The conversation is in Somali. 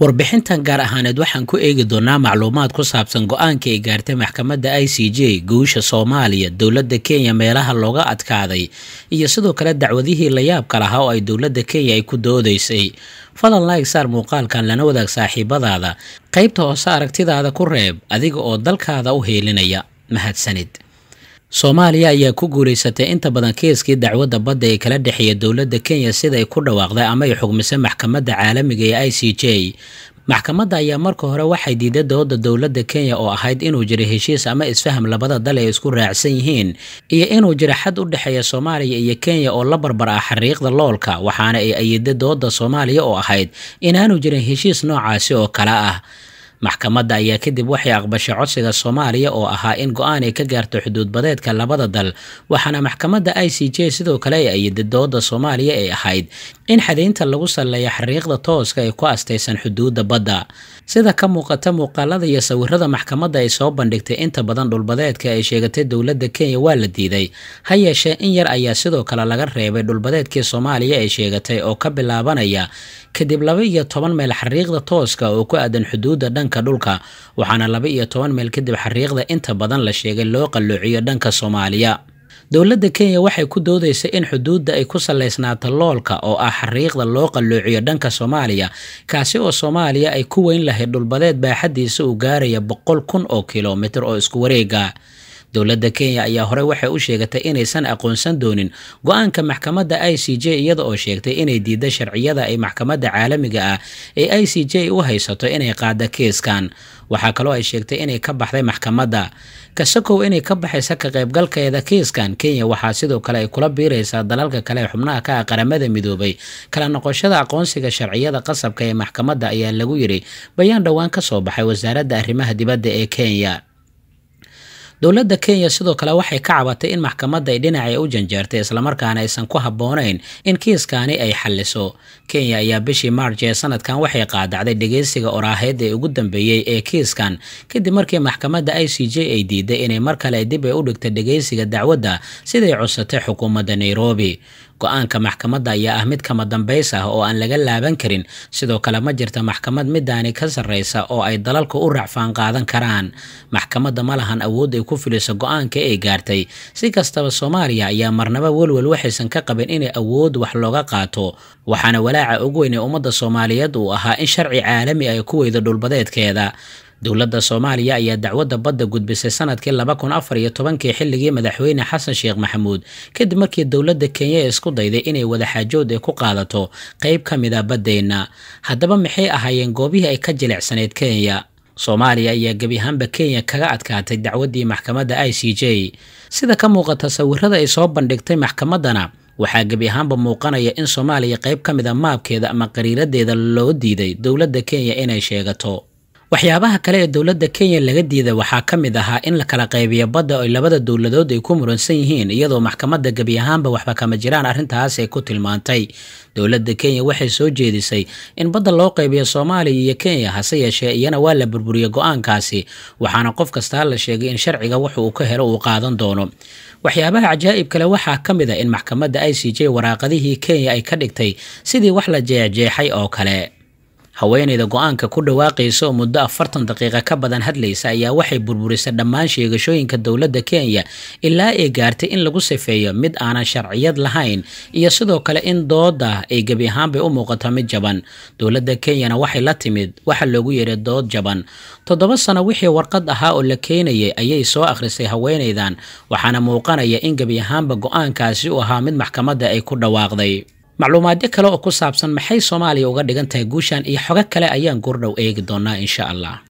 warbixintan gaar ahaaneed waxaan ku eegi doonaa macluumaad ku saabsan go-aanka ay gaartay maxkamadda i c j guusha soomaaliya dowladda kenya meelaha looga adkaaday iyo sidoo kale dacwadihii layaabka lahaa oo ay dowladda kenya ay ku doodaysay fadlan laig saar muuqaalkan lana wadaag saaxiibadaada qaybta hoose aragtidaada ku reeb adiga oo dalkaada u heelinaya mahadsanid soomaaliya ayaa ku guulaysatay inta badan kiiskii dacwadda badda ee kala dhexeeya dowladda kenya sida ay ku dhawaaqday ama ay xugmisay maxkamadda caalamiga ee i c j maxkamadda ayaa marka hore waxay diiday dooda dowladda kenya oo ahayd inuu jiro heshiis ama isfaham labada dal ay isku raacsan yihiin iyo inuu jiro xad u dhexeeya soomaaliya iyo kenya oo la barbar ah xariiqda loolka waxaana ay ayiday dooda soomaaliya oo ahayd inaanu jirin heshiis noocaasi oo kale ah maxkamadda ayaa kadib waxay aqbashay codsiga soomaaliya oo ahaa in go-aan ay ka gaarto xuduud badeedka labada dal waxaana maxkamadda i c j sidoo kale ay ayiday dooda soomaaliya ay ahayd in xadaynta lagu salleeya xariiqda tooska ay ku astaysan xuduudda badda sida ka muuqata muuqaalada iyo sawirada maxkamadda ay soo bandhigtay inta badan dhulbadeedka ay sheegatay dowladda kenya waa la diiday ha yeeshee in yar ayaa sidoo kale laga reebay dhulbadeedkii soomaaliya ay sheegatay oo ka bilaabanaya kadib laba iyo toban meel xariiqda tooska oo ku aadan xuduudda dhanka dhulka waxaana laba iyo toban meel kadib xariiqda inta badan la sheegay loo qalloociyo dhanka soomaaliya dowladda kenya waxay ku doodaysay in xuduudda ay ku salaysnaato loolka oo ah xariiqda loo qalloociyo dhanka soomaaliya kaasi oo soomaaliya ay ku weyn lahayd dhulbadeed baaxaddiisa uu gaaraya boqol kun oo kilomitir oo isku wareega dowladda kenya ayaa horey waxay u sheegatay inaysan aqoonsan doonin go-aanka maxkamadda i c j iyada oo sheegtay inay diidda sharciyada ay maxkamadda caalamiga ah ee i c j u haysato inay qaada kiiskan waxaa kaloo ay sheegtay inay ka baxday maxkamadda kasakow inay ka baxaysa ka qaybgalkeeda kiiskan kenya waxaa sidoo kale ay kula biiraysaa dalalka kale ee xubnaha ka ah qaramada midoobay kala noqoshada aqoonsiga sharciyada qasabka ee maxkamadda ayaa lagu yidhi bayaan dhowaan ka soo baxay wasaaradda arrimaha dibadda ee kenya dowladda kenya sidoo kale waxay ka cabatay in maxkamadda ay dhinacay u janjeertay islamarkaana aysan ku habboonayn in kiiskaani ay xalliso kenya ayaa bishii maarj ee sanadkan waxay qaadacday dhegeysiga oraaheed ee ugu dambeeyey ee kiiskan kadib markii maxkamadda i c j ay diiday inay mar kale dib ay u dhigtay dhegeysiga dacwadda siday codsatay xukuumadda nairobi go-aanka maxkamadda ayaa ah mid kama dambays ah oo aan laga laaban karin sidoo kale ma jirta maxkamad midaani ka sarreysa oo ay dalalka u racfaan qaadan karaan maxkamadda ma lahan awood ay ku filiso go-aanka ay gaartay si kastaba soomaaliya ayaa marnaba welwel waxaysan ka qabin inay awood wax looga qaato waxaana walaaca ugu weyn ee ummadda soomaaliyeed uu ahaa in sharci caalami ay ku weydo dhulbadeedkeeda dowladda soomaaliya ayaa dacwadda badda gudbisay sanadkii laba kun afar iyo tobankii xilligii madaxweyne xasan sheekh maxamuud kadib markii dowladda kenya isku dayday inay wadaxaajood ay ku qaadato qeyb ka mid a baddeenna haddaba maxay ahaayeen goobihii ay ka jilicsanayd kenya soomaaliya ayaa gebi ahaanba kenya kaga adkaatay dacwaddii maxkamadda i c j sida ka muuqata sawirada ay soo bandhigtay maxkamaddana waxaa gebi ahaanba muuqanaya in soomaaliya qeyb ka mid a maabkeeda ama qariiradeeda loo diiday dowladda kenya inay sheegato waxyaabaha kale ee dowladda kenya laga diiday waxaa ka mid ahaa in la kala qaybiyo badda oy labada dowladood ay ku muransan yihiin iyadoo maxkamadda gebi ahaanba waxba kama jiraan arrintaas ay ku tilmaantay dowladda kenya waxay soo jeedisay in badda loo qaybiyo soomaaliya iyo kenya hase yeeshee iyana waa la burburiyey go-aankaasi waxaana qof kastaa la sheegay in sharciga wax uu ka helo uu qaadan doono waxyaabaha cajaa'ib kale waxaa ka mid a in maxkamadda i c j waraaqadihii kenya ay ka dhigtay sidii wax la jeexjeexay oo kale haweenayda go-aanka ku dhawaaqaysa oo muddo afartan daqiiqa ka badan hadlaysa ayaa waxay burburisay dhammaan sheegashooyinka dowladda kenya ilaa ay gaartay in lagu sifeeyo mid aanan sharciyad lahayn iyo sidoo kale in dooda ay gebi ahaanbay u muuqato mid jaban dowladda kenyana waxay la timid waxa loogu yeehay dood jaban toddoba sano wixii warqad ahaa oo la keenayay ayay soo akhrisay haweenaydan waxaana muuqanaya in gebi ahaanba go-aankaasi u ahaa mid maxkamadda ay ku dhawaaqday macluumaadyo kale oo ku saabsan maxay soomaaliya uga dhigan tahay guushan iyo xogo kale ayaan goordhow eegi doonaa insha allah